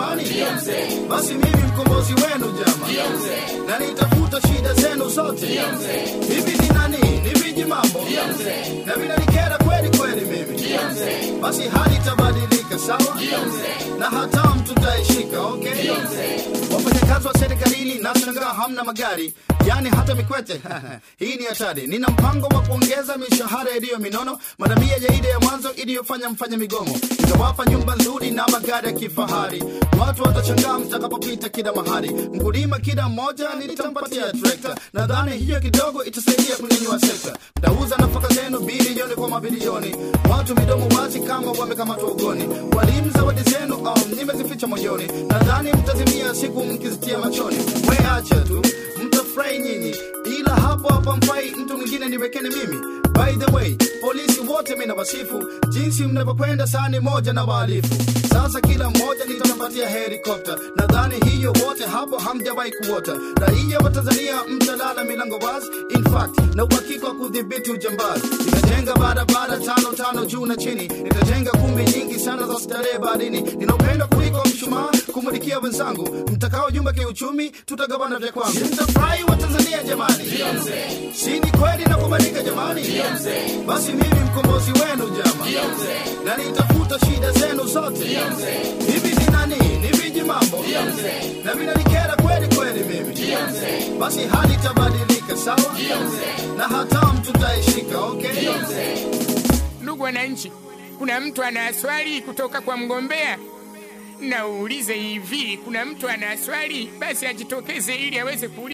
jamani? Basi mimi mkombozi wenu jamani, na nitafuta shida zenu zote. Hivi ni nani? Ni viji mambo na vinanikera kweli kweli mimi. Basi hali itabadilika, sawa, na hatamu tutaishika. Okay, wafanyakazi wa serikalini nashangaa hamna magari, yani hata mikwete hii ni hatari. Nina mpango wa kuongeza mishahara iliyo minono mara mia ya ile ya mwanzo iliyofanya mfanya migomo, itawapa nyumba nzuri na magari ya kifahari. Watu watashangaa mtakapopita kila mahali. Mkulima kila mmoja nitampatia trekta, nadhani hiyo kidogo itasaidia kunyanyua sekta. Mtauza nafaka zenu bilioni kwa mabilioni, watu midomo wazi kama wamekamatwa ugoni. Walimu zawadi zenu um, nimezificha moyoni, nadhani mtazimia siku mkizitia machoni. We acha tu mtafurahi nyinyi, ila hapo hapa mfai mtu mwingine niwekeni mimi. By the way, polisi wote mimi nawasifu jinsi mnavyokwenda sani moja na wahalifu. Sasa kila mmoja nitampatia helikopta, nadhani hiyo wote hapo hamjawahi kuota. Raia wa Tanzania mtalala milango wazi, in fact na uhakika wa kudhibiti ujambazi. Nitajenga barabara tano tano juu na chini, nitajenga kumbi nyingi sana za starehe baharini. Nina upendo kuliko mshumaa kumulikia wenzangu, mtakao jumba kiuchumi, tutagawana vya kwangu. Mtafurahi wa Tanzania jamani, si ni kweli na kubalika jamani? Basi mimi mkombozi wenu jamani, na nitafuta shida zenu zote. Hivi ni nani? Ni viji mambo na vinanikera kweli kweli mimi. Basi hali itabadilika, sawa, na hatamu tutaishika. Okay, Ndugu wananchi, kuna mtu ana swali kutoka kwa mgombea? Na uulize hivi, kuna mtu ana swali? Basi ajitokeze ili aweze kuuliza.